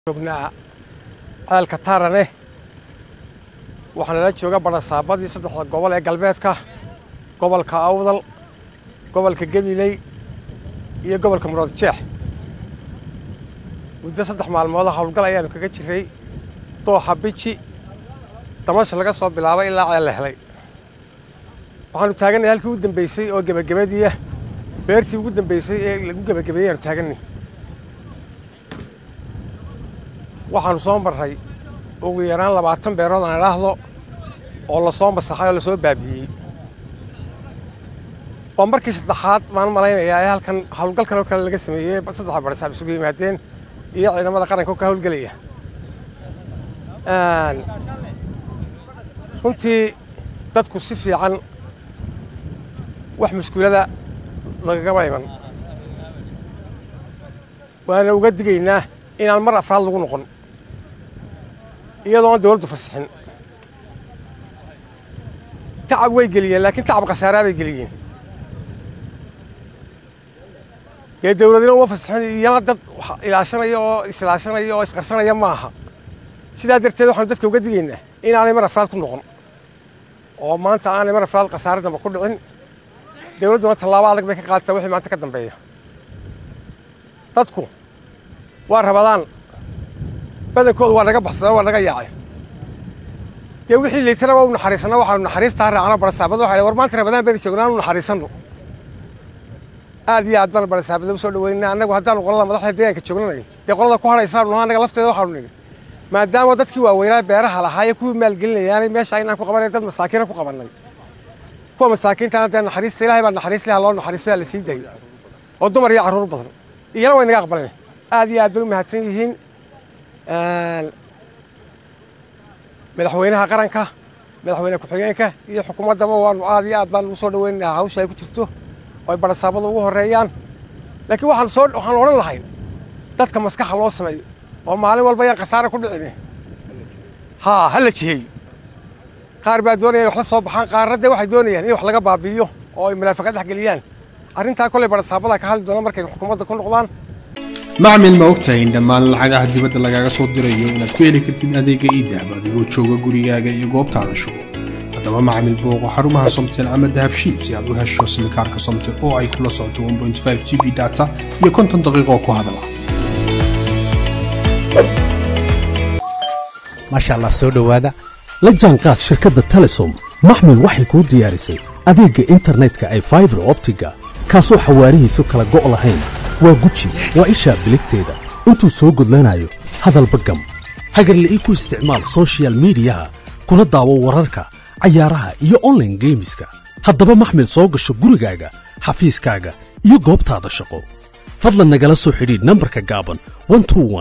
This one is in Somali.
joognaa ceelka taarane waxaa nala jooga barasaabadii saddexda gobol ee galbeedka gobolka awdal gobolka gabiley iyo gobolka murood jeex muddo saddex maalmooda howlgal ayaanu kaga jiray dooxa biji damasha laga soo bilaabay ilaa ceel la helay waxaanu taaganay halkii u dambeysay oo gebagabadiiah beertii ugu dambeysay ee lagu gebagabeeyey aanu taaganay waxaanu soo marray ugu yaraan labaatan beerood aan idhaahdo oo lasoo masaxay oo lasoo baabi'iyey waa markii saddexaad baan malaynayaa ee halkan howlgalkan oo kale laga sameeyey saddexa barasaab isugu yimaadeen iyo ciidamada qaranka oo ka howlgelaya runtii dadku si fiican wax mushkulada lagagama iman waana uga digaynaa inaan mar afraad lagu noqon iyadoo aan dawladdu fasixin tacab way geliyeen laakiin tacab khasaaraa bay geliyeen dee dawladina uma fasixin iyana dad ilaashanaya oo isilaashanaya oo isqarsanaya ma aha sidaa darteed waxaanu dadka uga digaynaa inaanay mar afraad ku noqon oo maanta aanay mar afraad khasaare damba ku dhicin dawladduna tallaabo adag bay ka qaadaysaa wixii maanta ka dambeeya dadku waa rabadaan badankoodu waa naga baxsada waa naga yaacay dee wixii liitana waa u naxariisana waxaanu naxariistaa raacna barasaabada waxa war maanta rabadaan baynu joognaa anu naxariisanno aad iyo aad baan barasaabada u soo dhaweynaa annagu haddaanu qolada madaxda deegaanka joognanay dee qolada ku hadhaysaanu nahaa annaga lafteeda waxaanu nidhi maadaama dadkii waaweynaa beeraha lahaa ee kuwii maalgelinayaanay meesha inaan ku qabanay dad masaakiina ku qabannay kuwa masaakiintaana dee naxariista ilahay baa naxariis leha loo naxariisto la sii dayo oo dumar iyo carruur badan iyana way naga aqbaleen aad iyo aad bay u mahadsan yihiin madaxweynaha qaranka madaxweyne ku-xigeenka iyo xukuumaddaba waanu aad iyo aad baan ugu soo dhaweynaynaa hawsha ay ku jirto oo ay barasaabada ugu horreeyaan laakiin waxaan soo waxaan odhan lahayn dadka maskaxa loo sameeyo oo maalin walba yaan khasaare ku dhicin haa ha la jiheeyo qaar baa doonaya in wax la soo baxaan qaarna dee waxay doonayaan in wax laga baabi'iyo oo ay munaafiqad dhex geliyaan arrintaa kolley barasaabada ka hadli doona markay xukuumadda ku noqdaan macmil ma ogtahay in dhammaan lacagaha dibadda lagaaga soo dirayo inaad ku heli kartid adeega iidahab adigoo jooga gurigaaga iyo goobtaada shugo haddaba macmil booqo xarumaha somtel ama dahabshiil si aad u hesho simikaarka somtel oo ay kula socoto g b data iyo konton daqiiqo ku hadala maasha allah soo dhowaada la jaanqaad shirkadda telesom maxmil waxay kuu diyaarisay adeegga internetka ay faibar optiga kaasoo xawaarihiisu kala go' lahayn waa guji waa ishaa biligteeda intuu soo gudlanayo hadalba gam hagarla'ii ku isticmaal sochial midiyaha kuna daawo wararka cayaaraha iyo onlaine geemiska haddaba maxmil soo gasho gurigaaga xafiiskaaga iyo goobtaada shaqo fadlan nagala soo xidhiidh nambarka gaaban